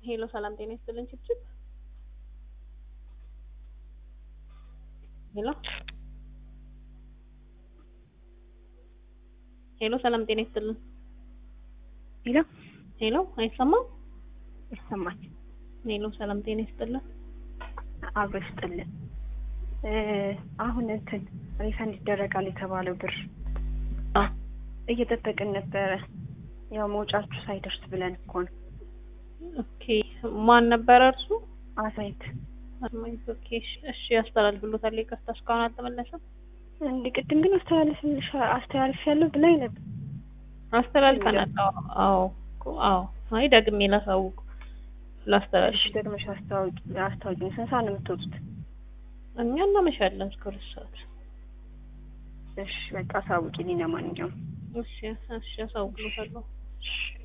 ሄሎ ሰላም ጤና ይስጥልን ችብችብ ሄሎ ሄሎ ሰላም ጤና ይስጥልን ሄሎ ሄሎ አይሰማም ይሰማል። ሄሎ ሰላም ጤና ይስጥልን አብሮ ይስጥልን። አሁን እንትን ሪፈንድ ይደረጋል የተባለው ብር አ እየጠበቅን ነበረ። ያው መውጫችሁ ሳይደርስ ብለን እኮ ነው። ኦኬ ማን ነበረ እርሱ አሳይት አስማይት ኦኬ እሺ እሺ ያስተላልፍሎታል ይቅርታ እስካሁን አልተመለሰም እንዲ ቅድም ግን አስተላልፍልሽ አስተላልፍ ያለው ብላኝ ነበር። አስተላልፈናል አዎ አዎ እኮ አዎ አይ ደግሜ ላሳውቅ ላስተላልፍ እሺ ደግመሽ አስታውቂ አስታውቂኝ። ስንት ሰዓት ነው የምትወጡት? እኛ እናመሻለን እስከ ሁለት ሰዓት እሺ በቃ አሳውቂልኝ ለማንኛውም እሺ እሺ አሳውቅሎታለሁ እሺ